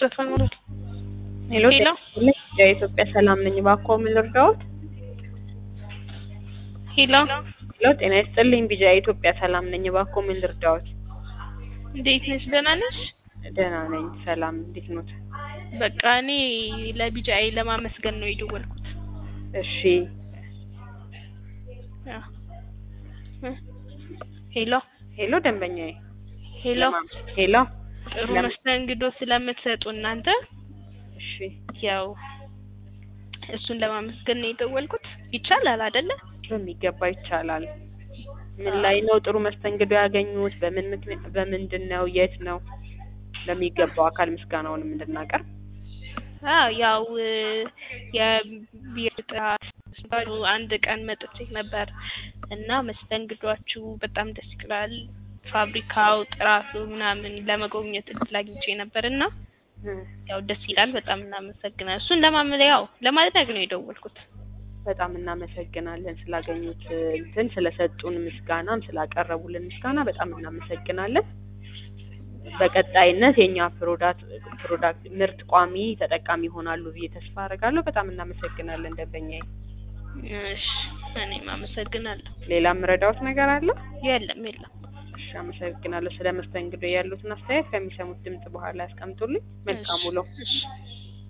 ተፈኑ ሄሎ ሄሎ። የኢትዮጵያ ሰላም ነኝ። እባክዎ ምን ልርዳዎት? ሄሎ ሄሎ ጤና ይስጥልኝ። ቢጃ የኢትዮጵያ ሰላም ነኝ። እባክዎ ምን ልርዳዎት? እንዴት ነሽ? ደህና ነሽ? ደህና ነኝ። ሰላም እንዴት ኖት? በቃ እኔ ለቢጃይ ለማመስገን ነው የደወልኩት። እሺ አዎ። እ ሄሎ ሄሎ ደንበኛዬ ሄሎ ለማ- ሄሎ ጥሩ ለምን- መስተንግዶ ስለምትሰጡ እናንተ እሺ ያው እሱን ለማመስገን ነው የደወልኩት። ይቻላል አይደለ? በሚገባ ይቻላል። ምን ላይ ነው ጥሩ መስተንግዶ ያገኙት? በምን ምክንያት በምንድን ነው? የት ነው? ለሚገባው አካል ምስጋናውንም እንድናቀርብ አዎ ያው የቢር ጥራት ሲባሉ አንድ ቀን መጥቼ ነበር እና መስተንግዷችሁ በጣም ደስ ይላል። ፋብሪካው ጥራቱ ምናምን ለመጎብኘት እድል አግኝቼ ነበር እና እ ያው ደስ ይላል። በጣም እናመሰግናለን። እሱን ለማመለ ያው ለማድረግ ነው የደወልኩት። በጣም እናመሰግናለን ስላገኙት እንትን ስለሰጡን ምስጋናም ስላቀረቡልን ምስጋና በጣም እናመሰግናለን። በቀጣይነት የኛ ፕሮዳክት ፕሮዳክት ምርት ቋሚ ተጠቃሚ ይሆናሉ ብዬ ተስፋ አደርጋለሁ። በጣም እናመሰግናለን ደንበኛዬ። እሺ እኔም አመሰግናለሁ። ሌላ የምረዳዎት ነገር አለ? የለም የለም። እሺ አመሰግናለሁ። ስለ መስተንግዶ ያሉትን አስተያየት ከሚሰሙት ድምጽ በኋላ ያስቀምጡልኝ። መልካም ውሎ። እሺ